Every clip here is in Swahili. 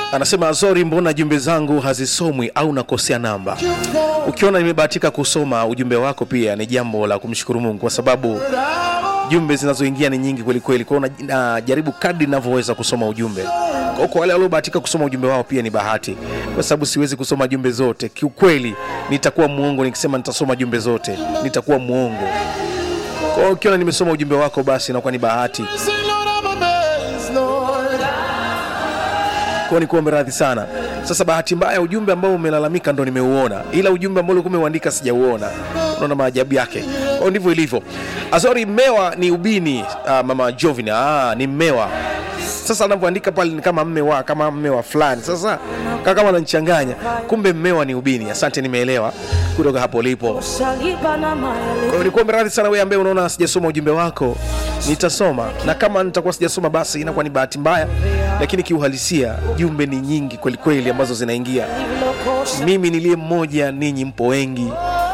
anasema Azori, mbona jumbe zangu hazisomwi au nakosea namba? Ukiona nimebahatika kusoma ujumbe wako, pia ni jambo la kumshukuru Mungu kwa sababu jumbe zinazoingia ni nyingi kweli kweli. Kwa hiyo na- najaribu kadri ninavyoweza kusoma ujumbe. Kwa hiyo kwa wale waliobahatika kusoma ujumbe wao pia ni bahati, kwa sababu siwezi kusoma jumbe zote. Kiukweli nitakuwa mwongo nikisema nitasoma jumbe zote, nitakuwa mwongo. Kwa hiyo ukiona nimesoma ujumbe wako, basi inakuwa ni bahati. Say, Lord, I'm amazed, Lord. Kwa ni kuombe radhi sana. Sasa bahati mbaya ujumbe ambao umelalamika ndo nimeuona, ila ujumbe ambao ulikuwa umeuandika sijauona. Unaona maajabu yake. Kwa hiyo ndivyo ilivyo. Azori, mmewa ni ubini. Uh, mama Jovina, ah, ni mmewa. Sasa anavyoandika pale ni kama mme wa kama mme wa fulani. Sasa kama kama ananichanganya, kumbe mmewa ni ubini. Asante, nimeelewa kutoka hapo ulipo. Shalipa na Kwa hiyo maele nikuombe radhi sana wewe ambaye unaona sijasoma ujumbe wako, nitasoma na kama nitakuwa sijasoma basi inakuwa ni bahati mbaya, lakini kiuhalisia jumbe ni nyingi kweli kweli ambazo zinaingia. vilokosha Mimi niliye mmoja, ninyi mpo wengi.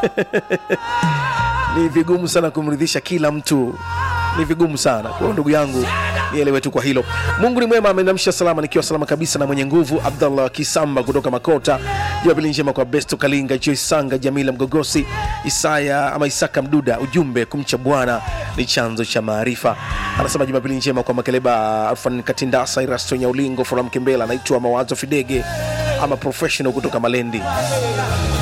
Ni vigumu sana kumridhisha kila mtu, ni vigumu sana. Kwa hiyo ndugu yangu, nielewe tu kwa hilo. Mungu ni mwema, amenamsha salama, nikiwa salama kabisa na mwenye nguvu. Abdallah Kisamba kutoka Makota, Jumapili njema kwa Besto Kalinga, Joy Sanga, Jamila Mgogosi, Isaya ama Isaka Mduda. Ujumbe, kumcha Bwana ni chanzo cha maarifa. Anasema Jumapili njema kwa Makeleba, Alfan Katindasa, Irasto Nyaulingo, Foram Kembela, anaitwa Mawazo Fidege ama professional kutoka Malendi.